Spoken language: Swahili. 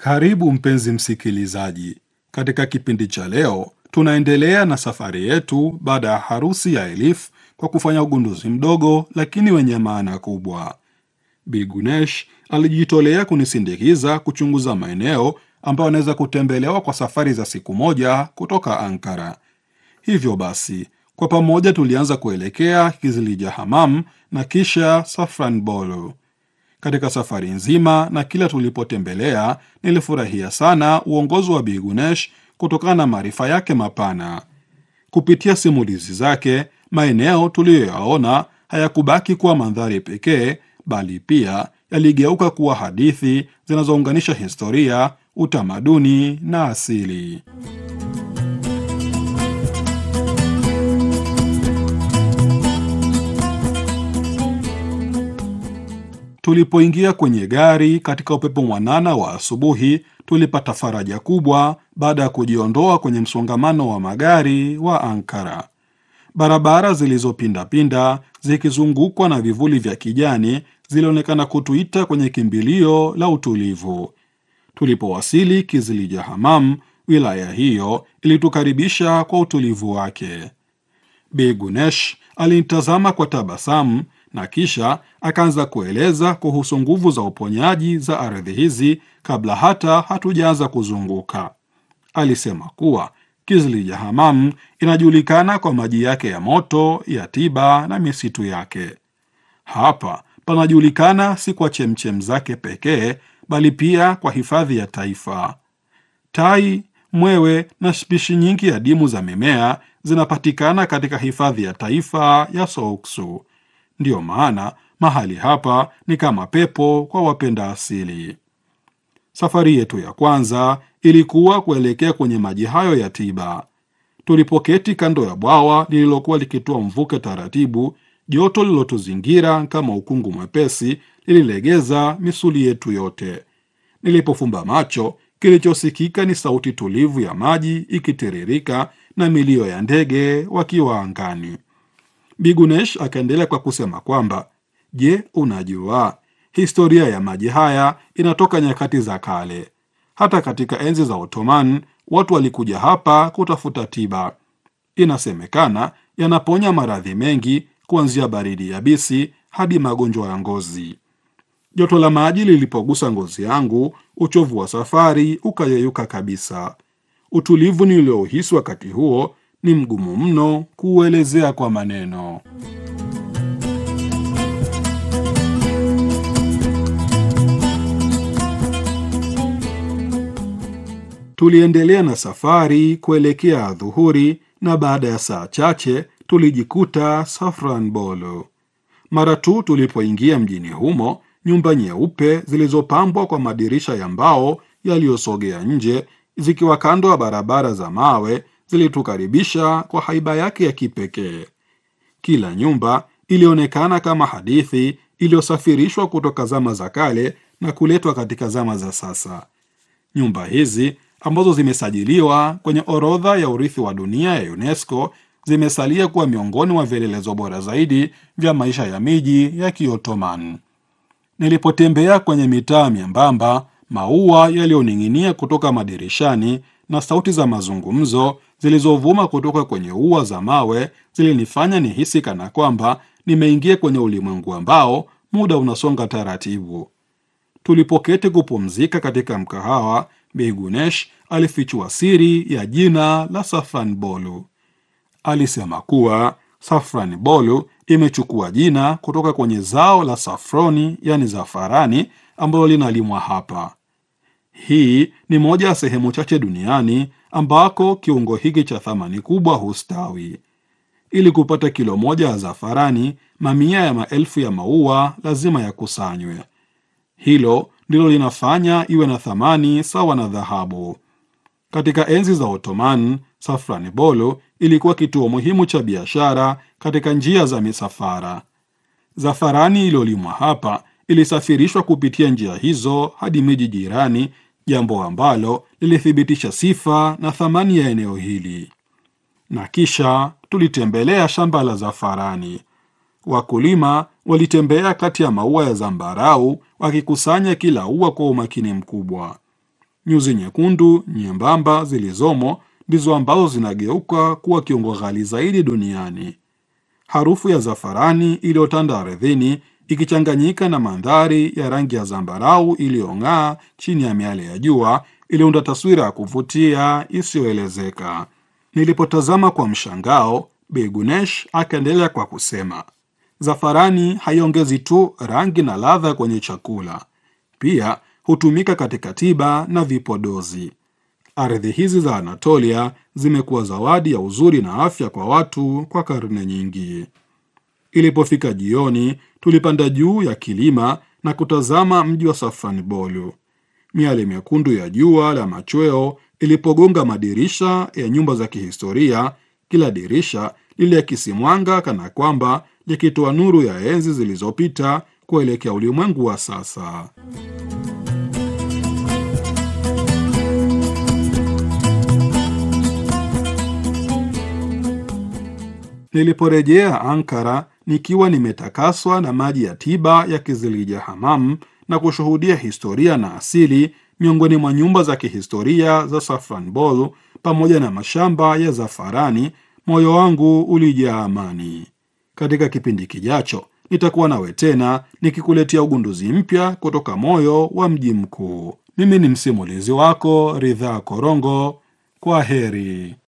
Karibu mpenzi msikilizaji, katika kipindi cha leo tunaendelea na safari yetu baada ya harusi ya Elif kwa kufanya ugunduzi mdogo lakini wenye maana kubwa. Bi Gunesh alijitolea kunisindikiza kuchunguza maeneo ambayo anaweza kutembelewa kwa safari za siku moja kutoka Ankara. Hivyo basi, kwa pamoja tulianza kuelekea Kizilija Hamam na kisha Safranbolu. Katika safari nzima na kila tulipotembelea, nilifurahia sana uongozi wa Bi Gunesh kutokana na maarifa yake mapana. Kupitia simulizi zake, maeneo tuliyoyaona hayakubaki kuwa mandhari pekee, bali pia yaligeuka kuwa hadithi zinazounganisha historia, utamaduni na asili. Tulipoingia kwenye gari katika upepo mwanana wa asubuhi, tulipata faraja kubwa baada ya kujiondoa kwenye msongamano wa magari wa Ankara. Barabara zilizopindapinda zikizungukwa na vivuli vya kijani zilionekana kutuita kwenye kimbilio la utulivu. Tulipowasili Kizilija Hamam, wilaya hiyo ilitukaribisha kwa utulivu wake. Bi Gunesh alinitazama kwa tabasamu na kisha akaanza kueleza kuhusu nguvu za uponyaji za ardhi hizi kabla hata hatujaanza kuzunguka. Alisema kuwa Kizilija Hamam inajulikana kwa maji yake ya moto ya tiba na misitu yake. Hapa panajulikana si kwa chemchem zake pekee, bali pia kwa hifadhi ya taifa. Tai, mwewe na spishi nyingi adimu za mimea zinapatikana katika hifadhi ya taifa ya Souksu. Ndiyo maana mahali hapa ni kama pepo kwa wapenda asili. Safari yetu ya kwanza ilikuwa kuelekea kwenye maji hayo ya tiba. Tulipoketi kando ya bwawa lililokuwa likitoa mvuke taratibu, joto lililotuzingira kama ukungu mwepesi lililegeza misuli yetu yote. Nilipofumba macho, kilichosikika ni sauti tulivu ya maji ikitiririka na milio ya ndege wakiwa angani. Bigunesh akaendelea kwa kusema kwamba je, unajua historia ya maji haya inatoka nyakati za kale. Hata katika enzi za Ottoman watu walikuja hapa kutafuta tiba. Inasemekana yanaponya maradhi mengi, kuanzia baridi yabisi hadi magonjwa ya ngozi. Joto la maji lilipogusa ngozi yangu, uchovu wa safari ukayeyuka kabisa. Utulivu niliohisi wakati huo ni mgumu mno kuuelezea kwa maneno. Tuliendelea na safari kuelekea adhuhuri, na baada ya saa chache tulijikuta Safranbolu. Mara tu tulipoingia mjini humo, nyumba nyeupe zilizopambwa kwa madirisha ya mbao yaliyosogea nje, zikiwa kando ya barabara za mawe zilitukaribisha kwa haiba yake ya kipekee. Kila nyumba ilionekana kama hadithi iliyosafirishwa kutoka zama za kale na kuletwa katika zama za sasa. Nyumba hizi ambazo zimesajiliwa kwenye orodha ya urithi wa dunia ya UNESCO zimesalia kuwa miongoni mwa vielelezo bora zaidi vya maisha ya miji ya Kiotoman. Nilipotembea kwenye mitaa myembamba, maua yaliyoning'inia kutoka madirishani na sauti za mazungumzo zilizovuma kutoka kwenye ua za mawe zilinifanya nihisi kana kwamba nimeingia kwenye ulimwengu ambao muda unasonga taratibu. Tulipoketi kupumzika katika mkahawa, Bi Gunesh alifichua siri ya jina la Safranbolu. Alisema kuwa Safranbolu imechukua jina kutoka kwenye zao la safroni, yani zafarani, ambalo linalimwa hapa. Hii ni moja ya sehemu chache duniani ambako kiungo hiki cha thamani kubwa hustawi. Ili kupata kilo moja ya zafarani, mamia ya maelfu ya maua lazima yakusanywe. Hilo ndilo linafanya iwe na thamani sawa na dhahabu. Katika enzi za Ottoman, Safranbolu ilikuwa kituo muhimu cha biashara katika njia za misafara. Zafarani iliyolimwa hapa ilisafirishwa kupitia njia hizo hadi miji jirani, jambo ambalo lilithibitisha sifa na thamani ya eneo hili. Na kisha tulitembelea shamba la zafarani. Wakulima walitembea kati ya maua ya zambarau wakikusanya kila ua kwa umakini mkubwa. Nyuzi nyekundu nyembamba zilizomo ndizo ambazo zinageuka kuwa kiungo ghali zaidi duniani. Harufu ya zafarani iliyotanda ardhini ikichanganyika na mandhari ya rangi ya zambarau iliyong'aa chini ya miale ya jua iliunda taswira ya kuvutia isiyoelezeka. Nilipotazama kwa mshangao, Bi Gunesh akaendelea kwa kusema, zafarani haiongezi tu rangi na ladha kwenye chakula, pia hutumika katika tiba na vipodozi. Ardhi hizi za Anatolia zimekuwa zawadi ya uzuri na afya kwa watu kwa karne nyingi. Ilipofika jioni, tulipanda juu ya kilima na kutazama mji wa Safranbolu. Miale mekundu ya jua la machweo ilipogonga madirisha ya nyumba za kihistoria, kila dirisha liliakisi mwanga kana kwamba likitoa nuru ya enzi zilizopita kuelekea ulimwengu wa sasa. Niliporejea Ankara nikiwa nimetakaswa na maji ya tiba ya Kizilija Hamam na kushuhudia historia na asili miongoni mwa nyumba za kihistoria za Safranbolu pamoja na mashamba ya zafarani, moyo wangu ulijaa amani. Katika kipindi kijacho nitakuwa nawe tena nikikuletea ugunduzi mpya kutoka moyo wa mji mkuu. Mimi ni msimulizi wako Ridhaa Korongo. Kwa heri.